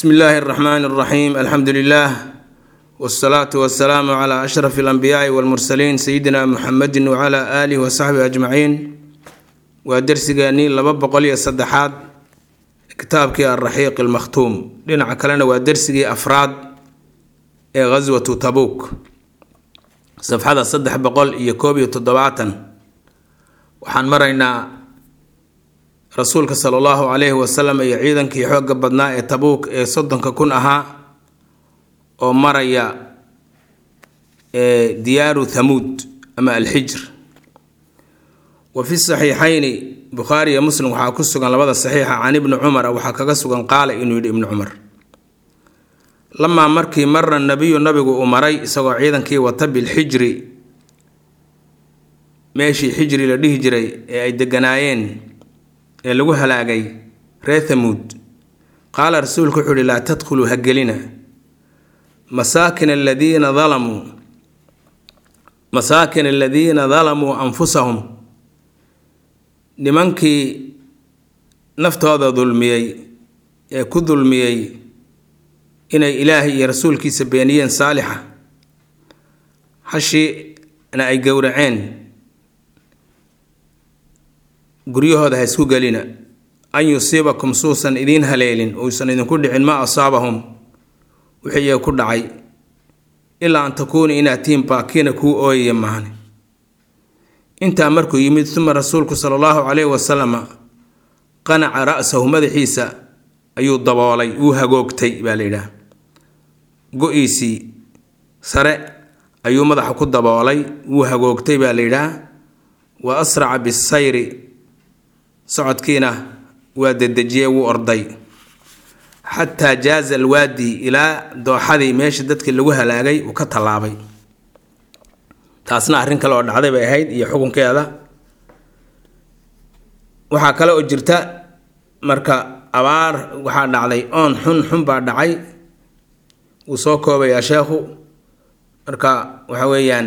bsmi illaahi اraxmaan اraxiim alxamdu lilah wsalaatu wasalaamu cla ashraf اlanbiyaai wاlmursaliin sayidina muxamedi wcla aalihi wasaxbihi ajmaciin waa dersigeennii laba boqol iyo saddexaad kitaabkii alraxiiq almakhtuum dhinaca kalena waa dersigii afraad ee ghaswatu tabuuk safxada saddex boqol iyo koob iyo toddobaatan waxaan maraynaa rasuulka sala allahu calayhi wasalam iyo ciidankii xoogga badnaa ee tabuuk ee soddonka kun ahaa oo maraya diyaaru thamuud ama alxijr wa fi saxiixayni bukhaari iyo muslim waxaa ku sugan labada saxiixa can ibni cumara waxaa kaga sugan qaala inuu yidhi ibni cumar lamaa markii mara nabiyu nabigu uu maray isagoo ciidankii wata bilxijri meeshii xijri la dhihi jiray ee ay deganaayeen ee lagu halaagay reer thamuud qaala rasuulku wuxuu uhi laa tadkhuluu ha gelina masaakin aladiina dalamuu masaakin aladiina dalamuu anfusahum nimankii naftooda dulmiyey ee ku dulmiyey inay ilaahay iyo rasuulkiisa beeniyeen saalixa hashiina ay gowraceen guryahooda ha isku gelina an yusiibakum suusan idiin haleelin uusan idinku dhicin ma asaabahum wixii iyaga ku dhacay ilaa an takuuna inaad tihiin baakiina kuu ooyaya mahane intaa markuu yimid uma rasuulku sala allahu calayhi wasalama qanaca ra-sahu madaxiisa ayuu daboolay wuu hagoogtay baa la yidhaah go-iisii sare ayuu madaxa ku daboolay wuu hagoogtay baa la yidhaah wa asraca bisayri socodkiina waa dedejiyey wuu orday xataa jaaza alwaadi ilaa dooxadii meesha dadkii lagu halaagay uu ka tallaabay taasna arrin kale oo dhacday bay ahayd iyo xukunkeeda waxaa kale oo jirta marka abaar waxaa dhacday oon xun xun baa dhacay wuu soo koobayaa sheekhu marka waxa weeyaan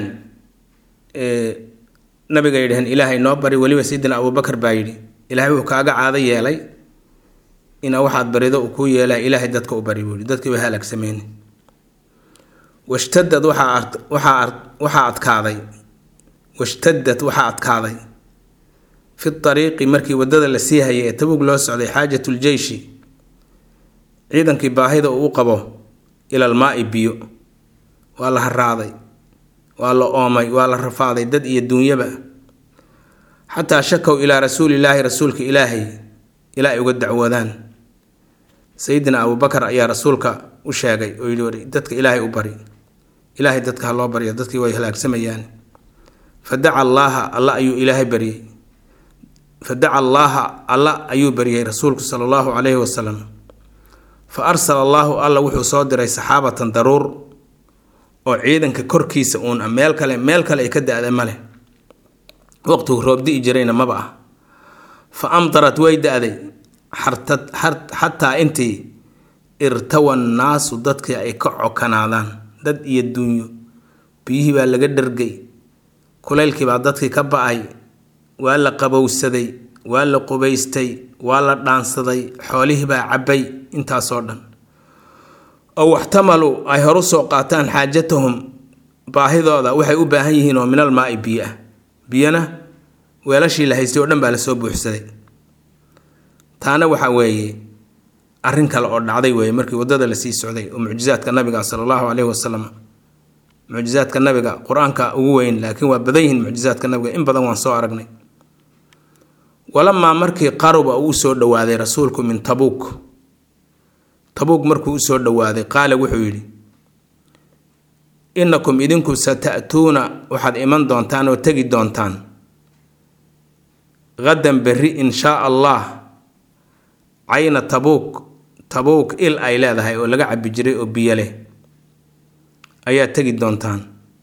nabiga yidhaheen ilaahay noo bari weliba sayidina abubakar baa yidhi ilaahay wuxuu kaaga caado yeelay ina waxaad barido uu kuu yeelaa ilaahay dadka u bari buu yihi dadkii way halaagsameyne washtadad waxaa adkaaday washtadad waxaa adkaaday fi ariiqi markii wadada la sii hayay ee tabuug loo socday xaajatu ljeyshi ciidankii baahida uu u qabo ilal maai biyo waa la haraaday waa la oomay waa la rafaaday dad iyo duunyaba xataa shakow ilaa rasuulilaahi rasuulka ilaahay ilaa ay uga dacwoodaan sayidina abubakar ayaa rasuulka u sheegay oo yidhi dadka ilaahay u bari ilaahay dadka ha loo barya dadkii way halaagsamayaan fadaca allaaha alla ayuu ilaahay baryey fadaca allaaha alla ayuu baryey rasuulku sala allahu calayhi wasalam fa arsala allaahu alla wuxuu soo diray saxaabatan daruur oo ciidanka korkiisa uun meel kale meel kale ay ka da-da ma leh waqtigu roobdi'i jirayna maba ah fa amdarat way da-day xataa intii irtawa nnaasu dadkii ay ka cokanaadaan dad iyo duunyo biyihii baa laga dhargay kulaylkii baa dadkii ka ba-ay waa la qabowsaday waa la qubaystay waa la dhaansaday xoolihii baa cabbay intaasoo dhan oo waxtamalu ay horu soo qaataan xaajatahum baahidooda waxay u baahan yihiin oo minal maai biyo ah biyana weelashii la haystay oo dhan baa lasoo buuxsaday taana waxa weeye arrin kale oo dhacday weeye markii waddada lasii socday oo mucjizaadka nabiga sala allahu caleyhi wasalam mucjizaadka nabiga qur-aanka ugu weyn laakiin waa badan yihiin mucjizaadka nabiga in badan waan soo aragnay walamaa markii qaruba uu usoo dhowaaday rasuulku min tabuuk tabuuk markuu usoo dhowaaday qaala wuxuu yidhi innakum idinku sata'tuuna waxaad iman doontaan oo tegi doontaan hadan berri in shaa allah cayna tabuuk tabuuk il ay leedahay oo laga cabbi jiray oo biyo leh ayaa tegi doontaan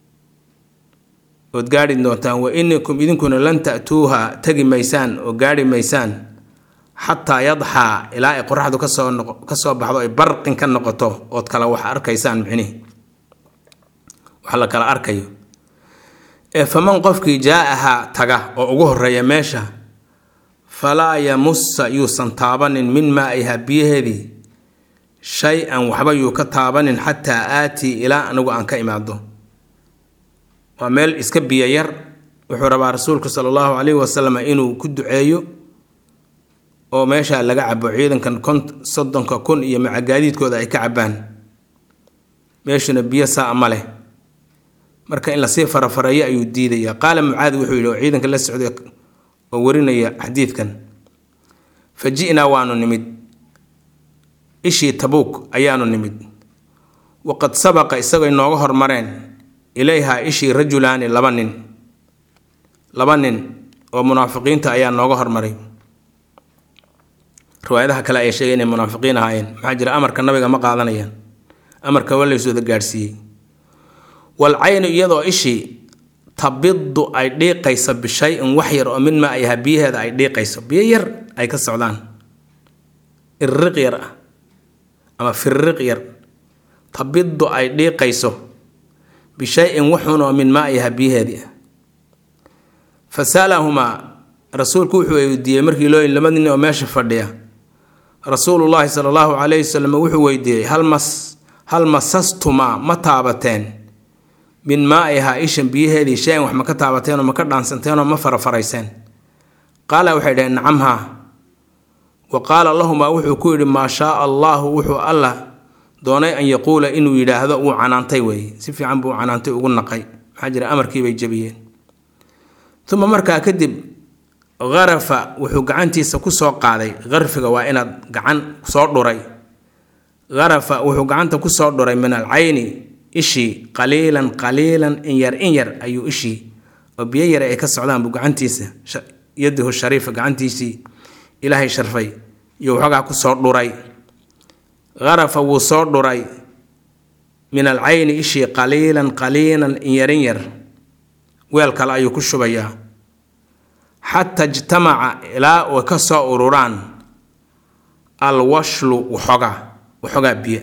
ood gaadhi doontaan wa inakum idinkuna lan ta'tuuha tegi maysaan oo gaadhi maysaan xataa yadxaa ilaa ay qoraxdu kasoo noqo kasoo baxdo ay barqin ka noqoto ood kala wax arkaysaan micnihi wax la kala arkayo ee faman qofkii jaa-ahaa taga oo ugu horeeya meesha falaa yamusa yuusan taabanin min maa-iha biyaheedii shay-an waxba yuu ka taabanin xataa aatii ilaa anigu aan ka imaado waa meel iska biyo yar wuxuu rabaa rasuulku sala allahu calayhi wasalam inuu ku duceeyo oo meesha laga cabo ciidankan kon soddonka kun iyo macagaadiidkooda ay ka cabaan meeshuna biyo saa ma leh marka in lasii farafareeyo ayuu diidaya qaala mucaadi wuxuu yidhi oo ciidanka la socday oo warinaya xadiidkan fa ji'naa waanu nimid ishii tabuuk ayaanu nimid waqad sabaqa isagoo inooga hormareen ilayhaa ishii rajulaani laba nin laba nin oo munaafiqiinta ayaa nooga hormaray riwaayadaha kale ayaa sheegay inay munaafiqiin ahaayeen maxaa jira amarka nabiga ma qaadanayaan amarka waa laysooda gaadhsiiyey wal caynu iyadoo ishii tabidu ay dhiiqayso bishay-in wax yar oo mid ma ay ahaa biyaheeda ay dhiiqayso biyo yar ay ka socdaan irriq yar ah ama firriq yar tabidu ay dhiiqayso bishay-in waxun oo min ma ay ahaa biyaheedii ah fa sa'alahumaa rasuulku wuxuu weydiiyey markii loo laba nin oo meesha fadhiya rasuulullaahi sala allahu calayhi wasalam wuxuu weydiiyey hal mas hal masastumaa ma taabateen min maa ay ahaa ishan biyaheedii shay-an wax ma ka taabateenoo ma ka dhaansanteenoo ma farafarayseen qaala waxay dhaheen nacam haa wa qaala lahumaa wuxuu ku yidhi maa shaaa allaahu wuxuu allah doonay an yaquula inuu yidhaahdo wuu canaantay weeye si fiican buu canaantay ugu naqay maxaa jira amarkiibay jabiyeen uma markaa kadib harafa wuxuu gacantiisa kusoo qaaday harfiga waa inaad gacan soo dhuray harafa wuxuu gacanta kusoo dhuray min alcayni ishii qaliilan qaliilan in yar in yar ayuu ishii oo biyo yare ay ka socdaan buu gacantiisa yadihu shariifa gacantiisii ilaahay sharfay iyo waxoogaa kusoo dhuray harafa wuu soo dhuray min alcayni ishii qaliilan qaliilan in yarin yar weel kale ayuu ku shubayaa xataa ijtamaca ilaa ay ka soo ururaan alwashlu waxoogaa waxoogaa biyo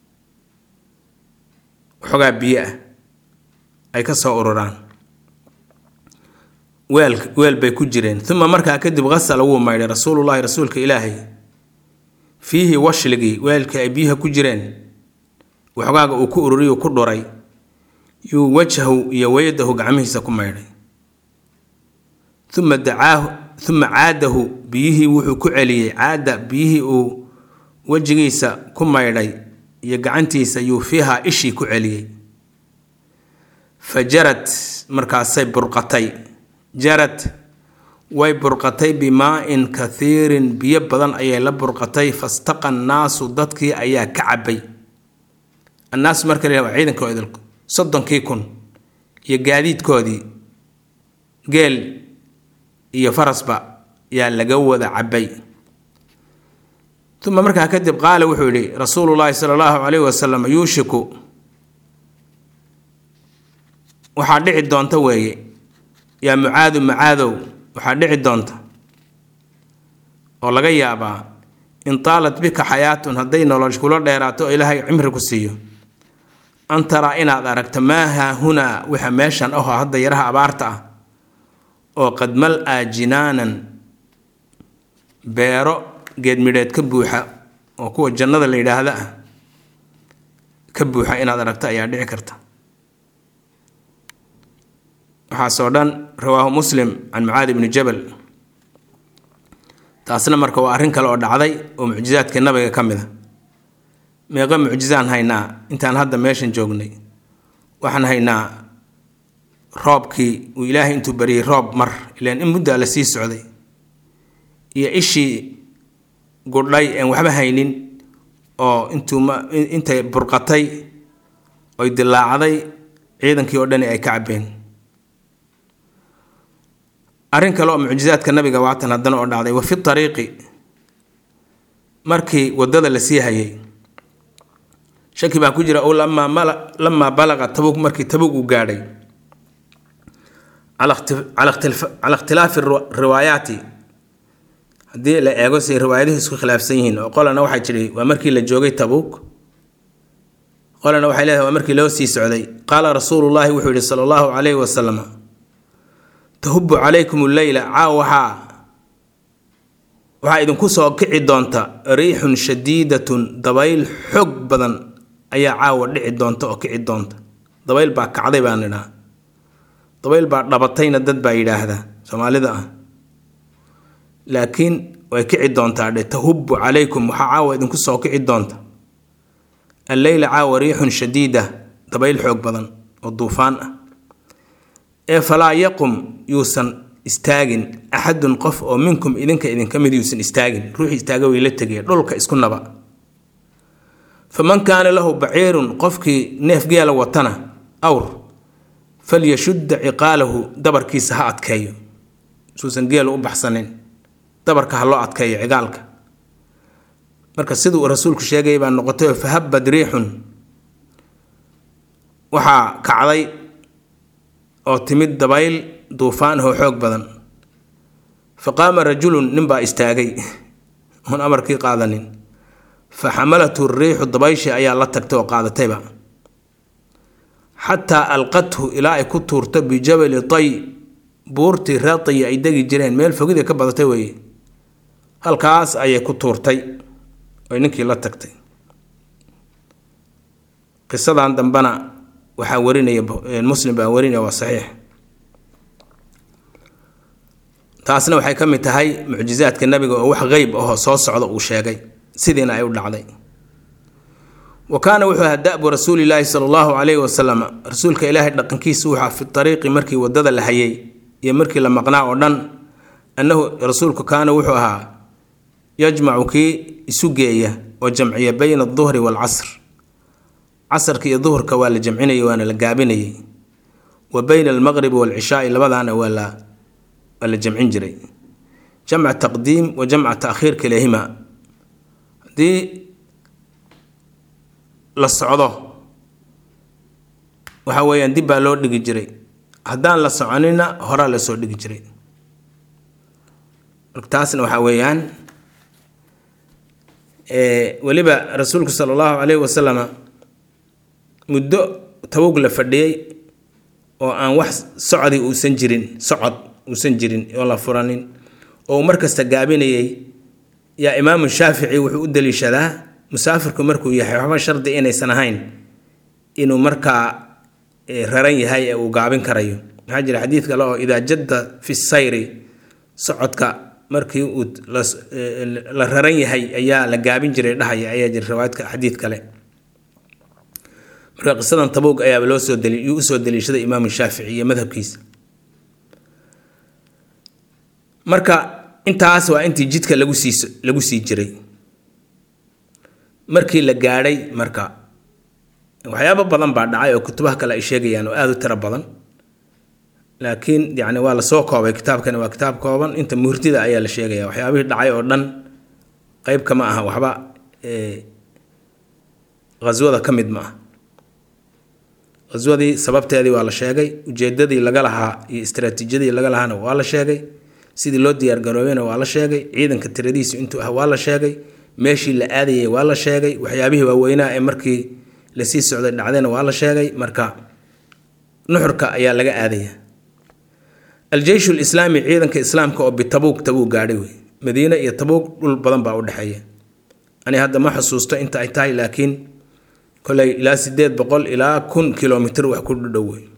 waxoogaa biyo ah ay ka soo ururaan weel weel bay ku jireen uma markaa kadib qasala wuu maydhay rasuulullaahi rasuulka ilaahay fiihi washligii weelkii ay biyaha ku jireen waxogaaga uu ku ururiyu ku dhuray yuu wajhahu iyo weyadahu gacmihiisa ku maydhay uma dacaahu uma caadahu biyihii wuxuu ku celiyey caada biyihii uu wejigiisa ku maydhay iyo gacantiisa yuu fiihaa ishii ku celiyey fa jarad markaasay burqatay jarad way burqatay bimaa-in kathiirin biyo badan ayay la burqatay fastaqa annaasu dadkii ayaa ka cabay annaasu marka la waa ciidankoodi soddonkii kun iyo gaadiidkoodii geel iyo farasba yaa laga wada cabay uma markaa kadib qaala wuxuu yihi rasuulullaahi sala allahu calayhi wasalam yuushiku waxaa dhici doonta weeye yaa mucaadu mucaadow waxaa dhici doonta oo laga yaabaa in taalat bika xayaatun hadday nolosh kula dheeraato oo ilaahay cimri ku siiyo an taraa inaad aragto maa haahunaa waxa meeshan aho hadda yaraha abaarta ah oo qad mal-aa jinaanan beero geedmidheed ka buuxa oo kuwa jannada la yidhaahda ah ka buuxa inaad aragto ayaa dhici karta waxaasoo dhan rawaahu muslim can mucaadi bni jabal taasna marka waa arrin kale oo dhacday oo mucjizaadka nabiga ka mid a meeqa mucjizaan haynaa intaan hadda meeshan joognay waxaan haynaa roobkii uu ilaahay intuu bariyey roob mar ilaan in muddaa la sii socday iyo ishii gudhay aan waxba haynin oo intuu intay burqatay oy dilaacday ciidankii oo dhani ay ka cabeen arrin kale oo mucjizaadka nabiga waatan haddana oo dhacday wa fi ariiqi markii wadada la sii hayay shaki baa ku jira o lamaa balaqa tabug markii tabug uu gaadhay cala ikhtilaafi riwaayaati haddii la eego say riwaayaduhu isku khilaafsan yihiin oo qolana waxay tidhi waa markii la joogay tabuuk qolana waxay leedahay waa markii loo sii socday qaala rasuulullaahi wuxuu yihi sala allahu calayhi wasalam tahubu calaykum lleyla caaw waxaa waxaa idinku soo kici doonta riixun shadiidatun dabayl xoog badan ayaa caawa dhici doonta oo kici doonta dabayl baa kacday baan idhaa dabayl baa dhabatayna dad baa yidhaahdaa soomaalida ah laakiin way kici doontaa dhe tahubbu calaykum waxaa caawa idinku soo kici doonta alleyla caawa riixun shadiida dabayl xoog badan oo duufaan ah ee falaa yaqum yuusan istaagin axadun qof oo minkum idinka idinka mid yuusan istaagin ruuxii istaaga way la tegaya dhulka isku naba faman kaana lahu baciirun qofkii neef geela watana awr falyashudda ciqaalahu dabarkiisa ha adkeeyo suusan geelu u baxsanin dabarka ha loo adkeeyo cigaalka marka siduu rasuulku sheegay baa noqotay oo fahabad riixun waxaa kacday oo timid dabayl duufaan oo xoog badan fa qaama rajulun ninbaa istaagay oon amarkii qaadanin fa xamalathu riixu dabayshii ayaa la tagtay oo qaadatayba xataa alqathu ilaa ay ku tuurto bijabali tay buurtii reer tayi ay degi jireen meel fogida ka badatay weeye halkaas ayay ku tuurtay oy ninkii la tagtay qisadan dambena waxaa warinaya muslim baa warinaya waa saxiix taasna waxay ka mid tahay mucjizaadka nabiga oo wax qeyb ahoo soo socda uu sheegay sidiina ay u dhacday wa kaana wuxuu ahaa da-bu rasuulilaahi sala allahu calayhi wasalam rasuulka ilaahay dhaqankiisa wuxua fi ariiqi markii wadada la hayay iyo markii la maqnaa oo dhan annahu rasuulku kaana wuxuu ahaa yajmacu kii isu geeya oo jamciya bayna aduhri waalcasr casarka iyo duhurka waa la jamcinayay waana la gaabinayay wa bayna almaqribi waalcishaai labadaana waa la waa la jamcin jiray jamca taqdiim wa jamca taakhiir kilahima haddii la socdo waxa weeyaan dib baa loo dhigi jiray haddaan la soconina horaa la soo dhigi jiray marka taasna waxaa weeyaan weliba rasuulku sala allahu calayhi wasalama muddo tabog la fadhiyey oo aan wax socdi uusan jirin socod uusan jirin oo la furanin oo mar kasta gaabinayay yaa imaamu shaafici wuxuu u daliishadaa musaafirku markuu yahay waxba shardi inaysan ahayn inuu markaa raran yahay ee uu gaabin karayo maxaa jira xadiid kale oo idaa jadda fi sayri socodka markii uu la raran yahay ayaa la gaabin jiray dhahaya ayaa jira riwaayadka xadiid kale marka qisadan tabuug ayaaba loo soo dali yuu usoo daliishaday imaamu shaafici iyo madhabkiisa marka intaas waa intii jidka lagu sii lagu sii jiray markii la gaadhay marka waxyaabo badan baa dhacay oo kutubaha kale ay sheegayaan oo aada u tiro badan laakiin yani waa lasoo koobay kitaabkani waa kitaab kooban inta muhurdida ayaa la sheegaya waxyaabihii dhacay oo dhan qeyb kama aha waxba haswada ka mid ma ah haswadii sababteedii waa la sheegay ujeedadii laga lahaa iyo istraatiijiyadii laga lahaana waa la sheegay sidii loo diyaargaroobayna waa la sheegay ciidanka tiradiisu intuu ah waa la sheegay meeshii la aadayay waa la sheegay waxyaabihii waaweynaa ee markii lasii socday dhacdayna waa la sheegay marka nuxurka ayaa laga aadaya aljeysh lislaami ciidanka islaamka oo bitabuug tabuug gaadhay wey madiine iyo tabuug dhul badan baa u dhexeeya ani hadda ma xusuusto inta ay tahay laakiin koley ilaa sideed boqol ilaa kun kilomitr wax ku dhudhow wey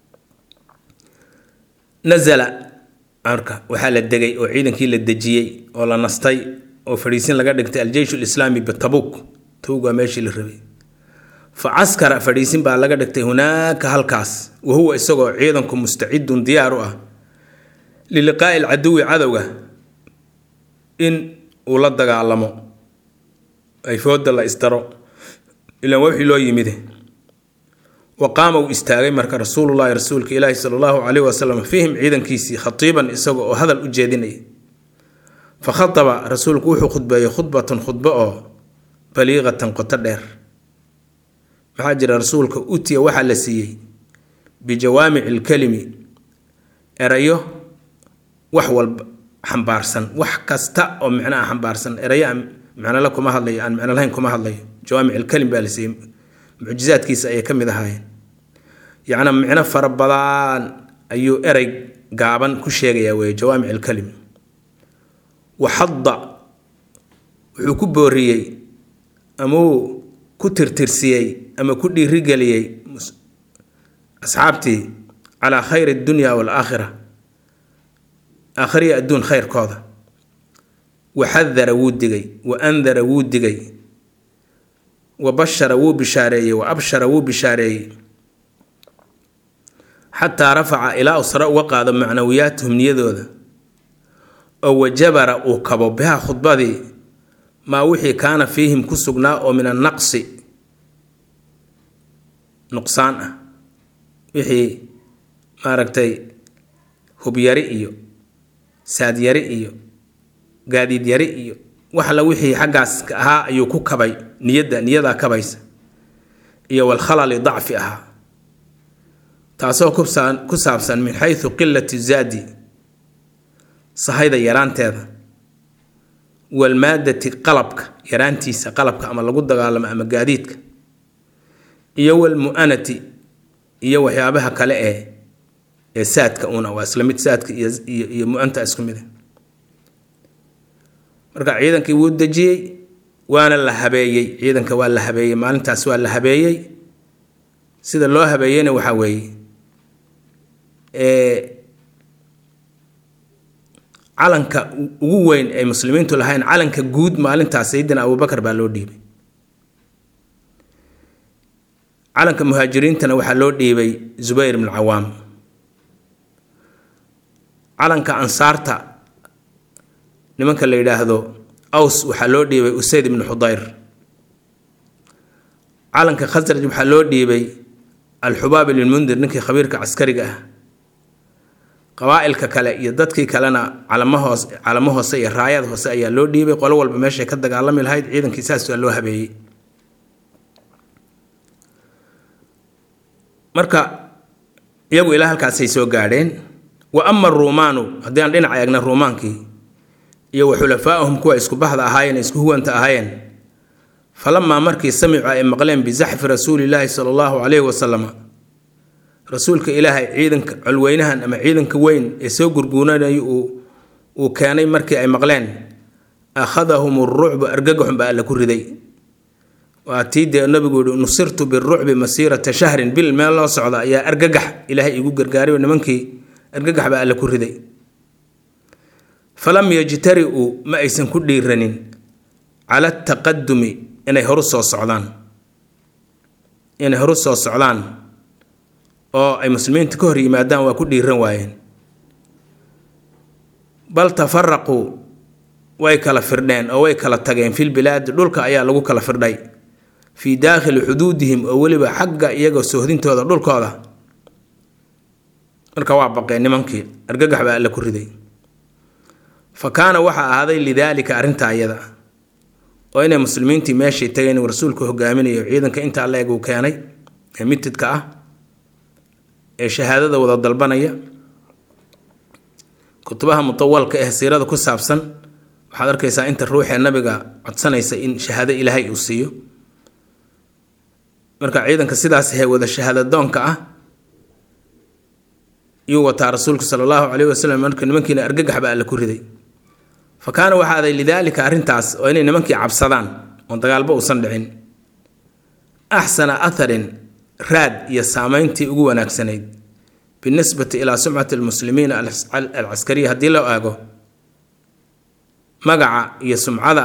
nazala marka waxaa la degay oo ciidankii la dejiyey oo la nastay oo fadhiisin laga dhigtay aljeysh lislaami bitabuug tabuug waa meeshii la rabay fa caskara fadhiisin baa laga dhigtay hunaaka halkaas wahuwa isagoo ciidanku mustacidun diyaar u ah liliqaa'i alcaduwi cadowga in uu la dagaalamo ay fooda la isdaro ilaan wixii loo yimide wa qaama uu istaagay marka rasuulullahi rasuulka ilaahi sala allahu caleyhi wasalam fiihim ciidankiisii khatiiban isaga oo hadal u jeedinaya fa khataba rasuulku wuxuu khudbeeyey khudbatan khudbo oo baliiqatan qoto dheer maxaa jira rasuulka utiya waxaa la siiyey bijawaamici lkalimi erayo wax walba xambaarsan wax kasta oo micnaha xambaarsan erayo aan micnole kuma hadlayo aan micno lahayn kuma hadlayo jawaamic alkalim baa la siiyey mucjizaadkiisa ayay ka mid ahaayeen yacnaa micno fara badan ayuu erey gaaban ku sheegayaa weeye jawaamic alkalim waxadda wuxuu ku booriyey ama uu ku tirtirsiyey ama ku dhiirigeliyey asxaabtii calaa khayri addunya waalaakhira aakhiriya adduun khayrkooda wa xadara wuu digay wa andara wuu digay wa bashara wuu bishaareeyey wa abshara wuu bishaareeyey xataa rafaca ilaa uu sare uga qaado macnawiyaatahum niyadooda oo wajabara uu kabo biha khudbadii maa wixii kaana fiihim ku sugnaa oo min annaqsi nuqsaan ah wixii maaragtay hubyari iyo saadyari iyo gaadiidyari iyo waxla wixii xaggaas ahaa ayuu ku kabay niyadda niyadaa kabaysa iyo walkhalali dacfi ahaa taasoo ku saabsan min xaysu qilati zaadi sahayda yaraanteeda walmaadati qalabka yaraantiisa qalabka ama lagu dagaalamo ama gaadiidka iyo walmu'anati iyo waxyaabaha kale ee ee saadka una waa isla mid saadka iyo mu-anta isku mid marka ciidankii wuu dejiyey waana la habeeyey ciidanka waa la habeeyey maalintaas waa la habeeyey sida loo habeeyeyna waxaa weeye calanka ugu weyn ay muslimiintu lahayn calanka guud maalintaas sayidina abubakar baa loo dhiibay calanka muhaajiriintana waxaa loo dhiibay zubayr ibnu cawaam calanka ansaarta nimanka la yidhaahdo aws waxaa loo dhiibay usayd ibnu xudayr calanka khasraj waxaa loo dhiibay alxubaab ilmundir ninkii khabiirka caskariga ah qabaa-ilka kale iyo dadkii kalena calamo hoos calamo hoose iyo raayad hoose ayaa loo dhiibay qolo walba meeshay ka dagaalami lahayd ciidankii saas waa loo habeeyey marka iyagu ilaa halkaasay soo gaadheen wa ama aruumaanu haddii aan dhinac eegna ruumaankii iyo wa xulafaa'ahum kuwa isku baxda ahaayeen isku huwanta ahaayeen falamaa markii samicuu ay maqleen bisaxfi rasuulilaahi sala allahu calayhi wasalama rasuulka ilaahay ciidanka colweynahan ama ciidanka weyn ee soo gurguunanayo uu uu keenay markii ay maqleen akhadahum rucbu argagaxun baa alla ku riday waa tii dee nabigu yihi nusirtu birucbi masiirata shahrin bil meel loo socda ayaa argagax ilaahay igu gargaaray oo nimankii argagax baa alla ku riday falam yajtari-uu ma aysan ku dhiiranin cala ataqadumi inay horu soo socdaan inay horu soo socdaan oo ay muslimiinta ka hor yimaadaan waa ku dhiiran waayeen bal tafaraquu way kala firdheen oo way kala tageen fil bilaadi dhulka ayaa lagu kala firdhay fii daakhili xuduudihim oo weliba xagga iyaga soohdintooda dhulkooda marka waa baqeen nimankii argagax baa alla ku riday fa kaana waxaa ahaaday lidaalika arrintaa iyada oo inay muslimiintii meeshay tageen uu rasuulku hogaaminayo ciidanka intaa la-eg uu keenay ee mitidka ah ee shahaadada wada dalbanaya kutubaha mutawalka eh siirada ku saabsan waxaad arkaysaa inta ruuxee nabiga codsanaysa in shahaado ilaahay uu siiyo marka ciidanka sidaas he wada shahaadadoonka ah yuu wataa rasuulku sala allahu caleyhi wasalam marka nimankiina argagax baa alla ku riday fa kaana waxaaday lidaalika arrintaas oo inay nimankii cabsadaan oon dagaalba uusan dhicin axsana atharin raad iyo saameyntii ugu wanaagsanayd binisbati ilaa sumcati almuslimiina alcaskariya haddii loo aago magaca iyo sumcada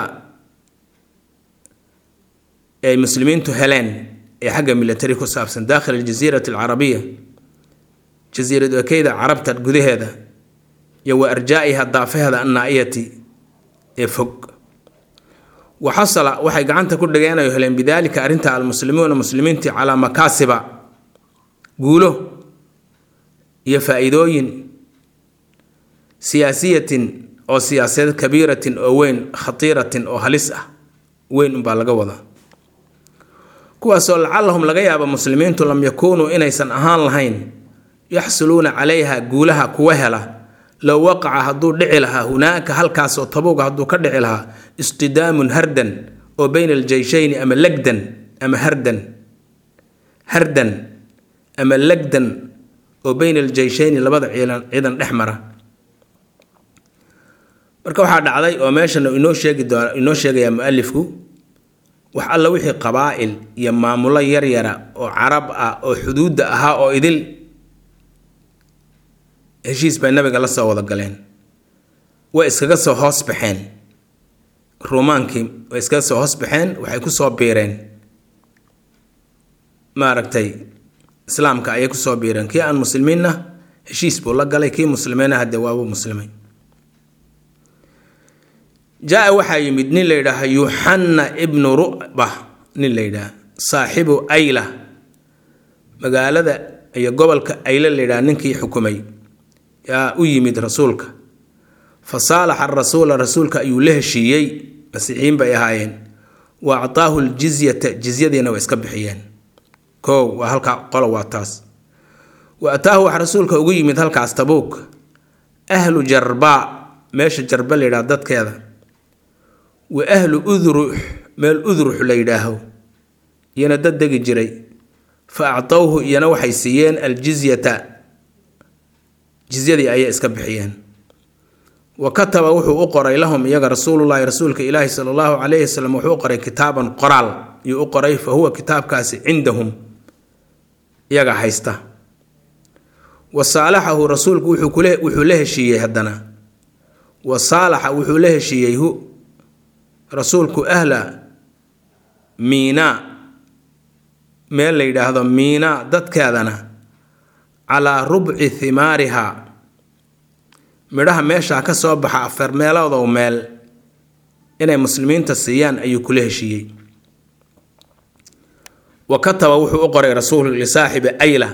ay muslimiintu heleen ee xagga military ku saabsan daakhil aljasiirati alcarabiya jasiirad ekeyda carabta gudaheeda iyo wa arjaa'iha daafaheeda annaa-iyati ee fog wa xasala waxay gacanta ku dhigeen ay heleen bidaalika arrinta almuslimuuna muslimiintii calaa makaasiba guulo iyo faa-iidooyin siyaasiyatin oo siyaasadeed kabiiratin oo weyn khatiiratin oo halis ah weyn unbaa laga wadaa kuwaasoo lacallahum laga yaabo muslimiintu lam yakuunuu inaysan ahaan lahayn yaxsuluuna calayha guulaha kuwa hela low waqaca hadduu dhici lahaa hunaaka halkaasoo tabuuga hadduu ka dhici lahaa istidaamun hardan oo bayna aljeyshayni ama legdan ama hardan hardan ama legdan oo bayna aljeyshayni labada ciidan ciidan dhex mara marka waxaa dhacday oo meeshan inoo sheegi doona inoo sheegayaa mu-alifku wax alla wixii qabaa'il iyo maamulo yaryara oo carab ah oo xuduudda ahaa oo idil heshiis bay nabiga la soo wada galeen way iskaga soo hoos baxeen ruumaankii way iskaga soo hoos baxeen waxay kusoo biireen maaragtay islaamka ayay kusoo biireen kii aan muslimiinna heshiis buu la galay kii muslimiina haddee waabuu muslimay jaa waxaa yimid nin la yidhaaha yuxanna ibnu ru'ba nin la yidhaaha saaxibu ayla magaalada iyo gobolka ayla la yidhaha ninkii xukumay yaa u yimid rasuulka fa saalaxa rasuula rasuulka ayuu la heshiiyey masiixiyiin bay ahaayeen wa actaahu ljizyata jizyadiina way iska bixiyeen kow waa halkaa qolo waa taas wa ataahu wax rasuulka ugu yimid halkaas tabuuk ahlu jarbaa meesha jarba la yidhaha dadkeeda wa ahlu udrux meel udrux la yidhaaho iyana dad degi jiray fa actowhu iyana waxay siiyeen aljizyata jizyadii ayay iska bixiyeen wa kataba wuxuu u qoray lahum iyaga rasuulullaahi rasuulka ilaahi sala allahu calayhi wasalam wuxuu u qoray kitaaban qoraal yuu u qoray fa huwa kitaabkaasi cindahum iyaga haysta wa saalaxahu rasuulku wuxuu kule wuxuu la heshiiyey haddana wa saalaxa wuxuu la heshiiyey hu rasuulku ahla miinaa meel la yidhaahdo miinaa dadkeedana calaa rubci himaariha midhaha meeshaa ka soo baxa afar meeloodow meel inay muslimiinta siiyaan ayuu kula heshiiyey wa kataba wuxuu u qoray rasuul lisaaxibi ayla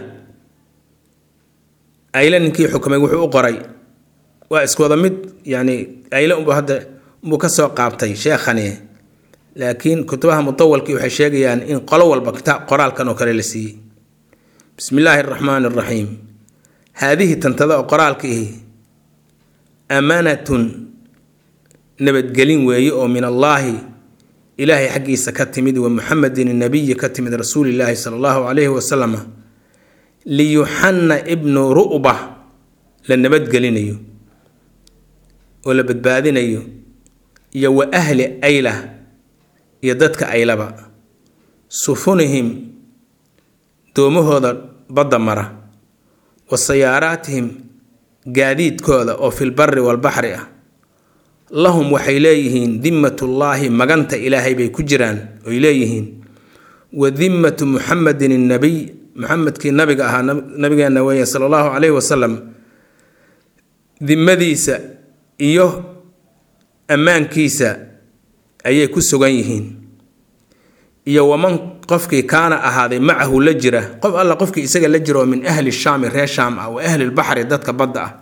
ayla ninkii xukumay wuxuu u qoray waa isku wada mid yani ayla unbu hadda unbuu kasoo qaabtay sheekhani laakiin kutubaha mutawalkii waxay sheegayaan in qolo walba kitaab qoraalkan oo kale la siiyey bismi illaahi araxmaani araxiim haadihi tantada oo qoraalka ihi amaanatun nabadgelin weeye oo min allaahi ilaahay xaggiisa ka timid wa muxamedin nabiyi ka timid rasuulillaahi sala allahu calayhi wasalam liyuxanna ibnu ru'ba la nabadgelinayo oo la badbaadinayo iyo wa ahli ayla iyo dadka aylaba sufunihim doomahooda badda mara wa sayaaraatihim gaadiidkooda oo filbari walbaxri ah lahum waxay leeyihiin dimmatullaahi maganta ilaahay bay ku jiraan oy leeyihiin wa dimmatu muxamedin innabiy muxamedkii nabiga ahaa nabigeenna weeye sala allahu calayhi wasalam dimmadiisa iyo ammaankiisa ayay ku sugan yihiin iyo waman qofkii kaana ahaaday macahu la jira qof alla qofkii isaga la jira oo min ahli shaami reer shaam ah wa ahli lbaxri dadka badda ah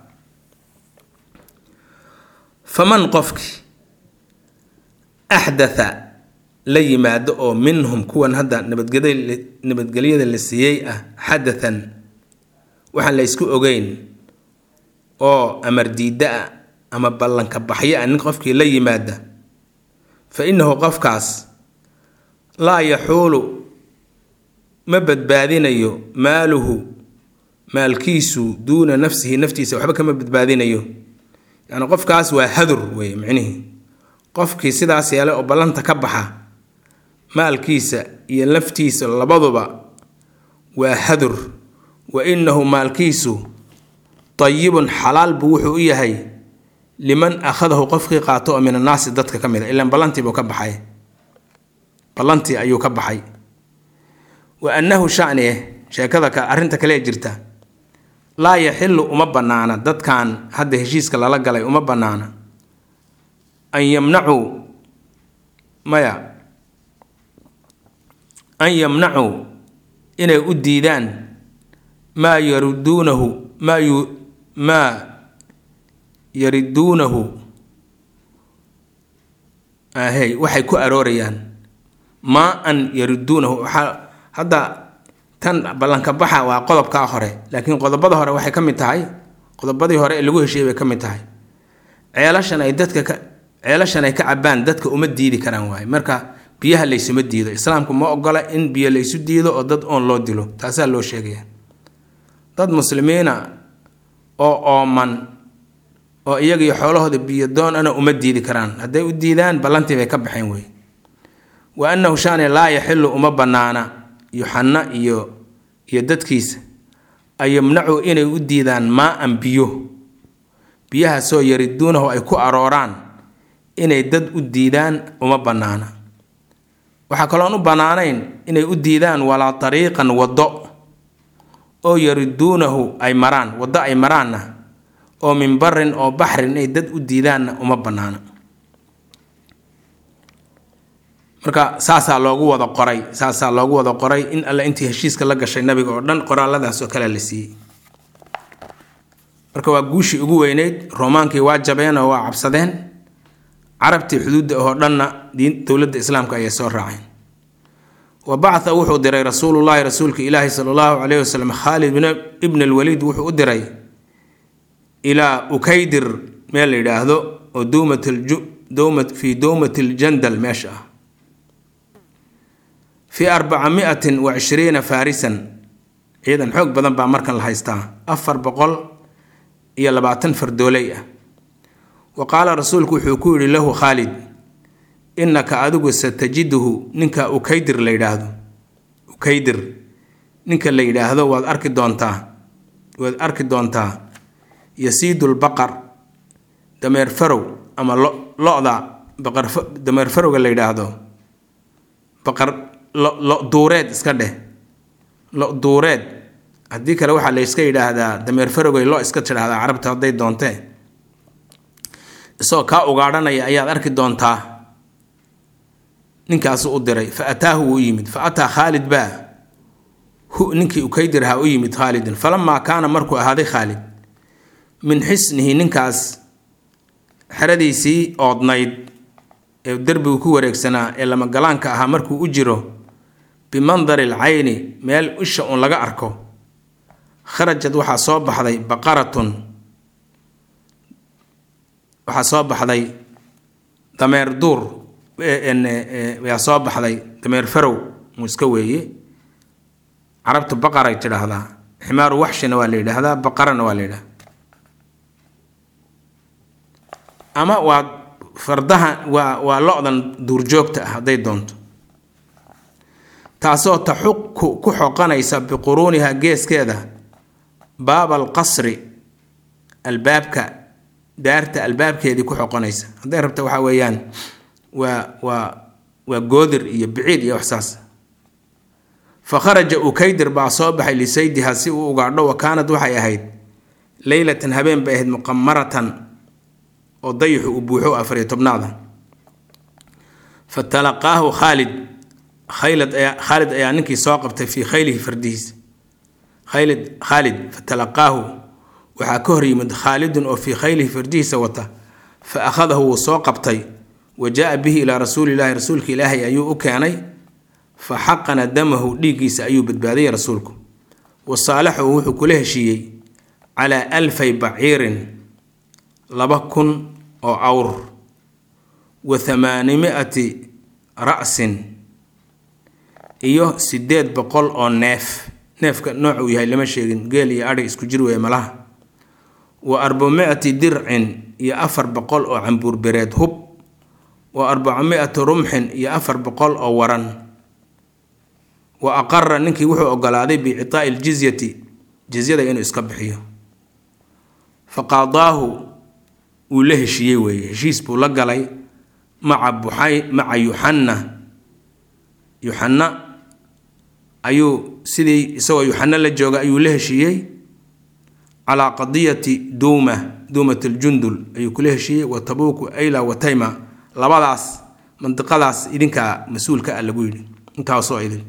faman qofkii axdatha la yimaado oo minhum kuwan hadda nabadgelyada la siiyey ah xadathan waxaan la ysku ogeyn oo amar diidda ah ama ballanka baxyo ah nin qofkii la yimaada fa innahu qofkaas laa yaxuulu ma badbaadinayo maaluhu maalkiisu duuna nafsihi naftiisa waxba kama badbaadinayo yacni qofkaas waa hadur wey micnihii qofkii sidaas yeelay oo ballanta ka baxa maalkiisa iyo naftiisa labaduba waa hadur wa innahu maalkiisu dayibun xalaal buu wuxuu u yahay liman akhadahu qofkii qaato oo min annaasi dadka ka mid a ilaan ballantii buu ka baxay ballantii ayuu ka baxay wa annahu shanieh sheekada ka arrinta kalee jirta laa yaxilu uma bannaana dadkan hadda heshiiska lala galay uma bannaana an yamnacuu maya an yamnacuu inay u diidaan maa yaruduunahu maa yu maa yariduunahu ahey waxay ku aroorayaan maa an yariduunahu waxaa hadda tan ballanka baxa waa qodobkaa hore laakiin qodobada hore waxay ka mid tahay qodobadii hore ee lagu heshiiyey bay ka mid tahay ceelashan ay dadka ka ceelashan ay ka cabaan dadka uma diidi karaan waaye marka biyaha laysuma diido islaamku ma ogola in biyo laysu diido oo dad oon loo dilo taasaa loo sheegaya dad muslimiina oo ooman oo iyagiyo xoolahooda biyodoon ana uma diidi karaan hadday u diidaan ballantii bay ka baxeen wey wa annahu shaane laa yaxilu uma bannaana yuxanna iyo iyo dadkiisa ay yamnacu inay u diidaan maa-an biyo biyahaasoo yariduunahu ay ku arooraan inay dad u diidaan uma bannaana waxaa kaloon u bannaanayn inay u diidaan walaa tariiqan waddo oo yariduunahu ay maraan waddo ay maraanna oo min barin oo baxrin inay dad u diidaanna uma bannaana marka saasaa loogu wada qoray saasaa loogu wada qoray in alle intii heshiiska la gashay nabiga oo dhan qoraaladaas oo kale la siiyey marka waa guushii ugu weyneyd roomaankii waa jabeen oo waa cabsadeen carabtii xuduudda oo dhanna diin dowladda islaamka ayay soo raaceen wa bacatha wuxuu diray rasuulullaahi rasuulka ilaahi sala allahu caleyhi wasalam khaalid ibn alwaliid wuxuu u diray ilaa ukaydir meel la yidhaahdo oo dowmat fii dowmati ljandal meesha ah fii arbaca miatin wa cishriina faarisan ciidan xoog badan baa markan la haystaa afar boqol iyo labaatan fardooley ah wa qaala rasuulku wuxuu ku yidhi lahu khaalid innaka adigu satajiduhu ninka ukaydir la yidhaahdo ukaydir ninka la yidhaahdo waad arki doontaa waad arki doontaa yasiidulbaqar dameer farow ama lo lo-da baqar dameer farowga la yidhaahdo baqar lo lo duureed iska dheh lo duureed haddii kale waxaa la yska yidhaahdaa dameer farowgay lo iska tidhaahdaa carabta hadday doontee isagoo kaa ugaadhanaya ayaad arki doontaa ninkaasu u diray fa ataahu wuu yimid fa ataa khaalid baa hu ninkii ukaydirhaa u yimid khaalidin falamaa kaana markuu ahaaday khaalid min xisnihi ninkaas xeradiisii oodnayd ee derbigu ku wareegsanaa ee lamagalaanka ahaa markuu u jiro bimandari alcayni meel isha uun laga arko kharajad waxaa soo baxday baqaratun waxaa soo baxday dameer duur yaa soo baxday dameer farow muu iska weeye carabtu baqaray tidhaahdaa ximaaru waxshina waa la yidhaahdaa baqarana waa la yidhahdaa ama waa fardaha waa waa lo-dan duurjoogta ah hadday doonto taasoo taxuqu ku xoqanaysa biquruuniha geeskeeda baaba alqasri albaabka daarta albaabkeedii ku xoqonaysa hadday rabta waxaa weeyaan waa waa waa goodir iyo biciid iyo waxsaas fa kharaja ukaydir baa soo baxay lisaydiha si uu ugaadho wa kaanad waxay ahayd leylatan habeen bay ahayd muqamaratan oo dayixu uu buuxo afariyo tobnaada fa talaqaahu khaalid khaylad ayaa khaalid ayaa ninkii soo qabtay fii khaylihi fardihiisa khaylid khaalid fa talaqaahu waxaa ka hor yimid khaalidun oo fii khaylihi fardihiisa wata fa akhadahu wuu soo qabtay wa jaa bihi ilaa rasuulilaahi rasuulka ilaahay ayuu u keenay fa xaqana damahu dhiiggiisa ayuu badbaadiyay rasuulku wa saalaxahu wuxuu kula heshiiyey calaa alfay baciirin laba kun oo awr wa thamaanimi'ati ra'sin iyo siddeed boqol oo neef neefka nooc uu yahay lama sheegin geel iyo adhig isku jir weeye malaha wa arbacami'ati dircin iyo afar boqol oo cambuur bereed hub wa arbacami'ati rumxin iyo afar boqol oo waran wa aqara ninkii wuxuu ogolaaday biicitaa'i iljizyati jizyada inuu iska bixiyo fa qaadaahu wuu la heshiiyey weeye heshiis buu la galay maca buxay maca yuxanna yuxanna ayuu sidii isagoo yuxanna la jooga ayuu la heshiiyey calaa qadiyati duuma duumat aljundul ayuu kula heshiiyey wa tabuuku ayla wa tayma labadaas mandiqadaas idinkaa mas-uulka ah lagu yidhi intaasoo idin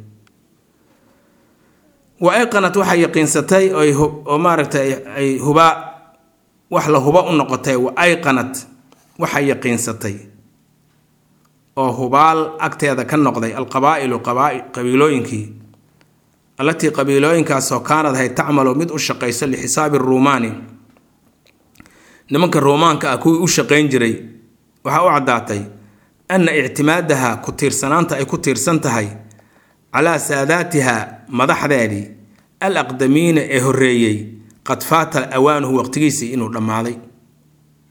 wa ayqanat waxay yaqiinsatay oo maaragtay ay hubaa wax la huba u noqotay wa ayqanat waxay yaqiinsatay oo hubaal agteeda ka noqday alqabaa'ilu qabiilooyinkii allatii qabiilooyinkaasoo kaanad ahayd tacmalu mid u shaqayso lixisaabi ruumaani nimanka ruumaanka ah kuwii u shaqayn jiray waxaa u caddaatay anna ictimaadaha ku tiirsanaanta ay ku tiirsan tahay calaa saadaatiha madaxdeedii al aqdamiina ee horreeyey qad faata awaanuhu waqtigiisii inuu dhammaaday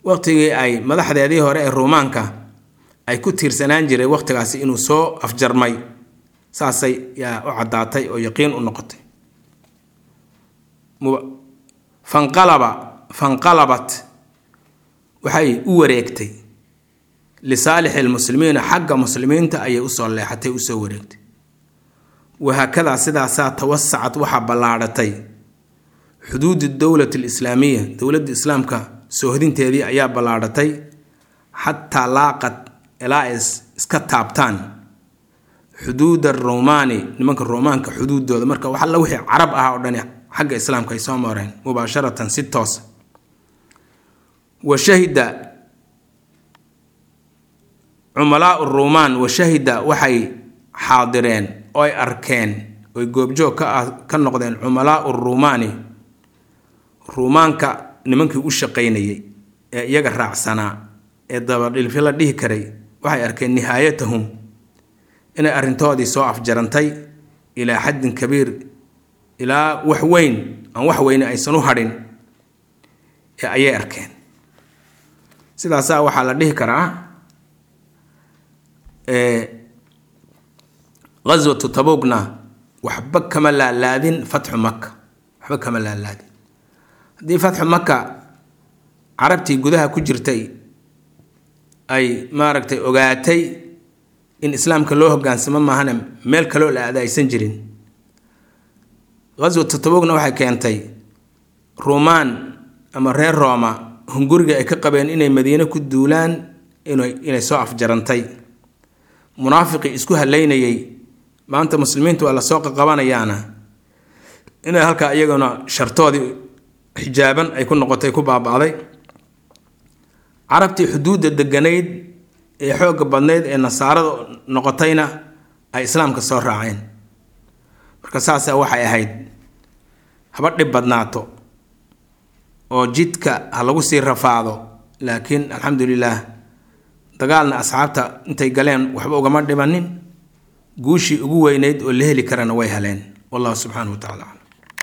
waqtigii ay madaxdeedii hore ee ruumaanka ay ku tiirsanaan jiray waqtigaasi inuu soo afjarmay saasay yaa u caddaatay oo yaqiin u noqotay fanqalaba fanqalabat waxay u wareegtay lisaalixi lmuslimiina xagga muslimiinta ayay usoo leexatay usoo wareegtay wahaakadaa sidaasaa tawasacad waxaa ballaadhatay xuduudu dowlati alislaamiya dowladda islaamka soohodinteedii ayaa ballaadhatay xataa laaqad ilaa ay iska taabtaan xuduud aruumaani nimanka ruumaanka xuduudooda marka wax alla wixii carab ah oo dhani xagga islaamka ay soo mareen mubaasharatan si toosa wa shahida cumalaau ruumaan wa shahida waxay xaadireen oo ay arkeen oy goobjoog ka ah ka noqdeen cumalaau ruumaani ruumaanka nimankii u shaqaynayay ee iyaga raacsanaa ee dabadhilfi la dhihi karay waxay arkeen nihaayatahum inay arrintoodii soo afjarantay ilaa xaddin kabiir ilaa wax weyn aan wax weyne aysan u hadhin ee ayay arkeen sidaasaa waxaa la dhihi karaa ghaswatu tabugna waxba kama laalaadin fatxu maka waxba kama laalaadin haddii fatxu maka carabtii gudaha ku jirtay ay maaragtay ogaatay in islaamka loo hogaansamo maahana meel kaloo la aada aysan jirin ghaswatu tabugna waxay keentay ruumaan ama reer rooma hunguriga ay ka qabeen inay madiine ku duulaan inay soo afjarantay munaafiqii isku haleynayay maanta muslimiintu waa lasoo qaqabanayaana inay halkaa iyaguna shartoodii xijaaban ay ku noqotay ku baaba'day carabtii xuduudda deganayd ee xoogga badnayd ee nasaarada noqotayna ay islaamka soo raaceen marka saasa waxay ahayd haba dhib badnaato oo jidka ha lagu sii rafaado laakiin alxamdulilaah dagaalna asxaabta intay galeen waxba ugama dhibanin guushii ugu weynayd oo la heli karana way heleen wallahu subxaanahu wa tacala aclam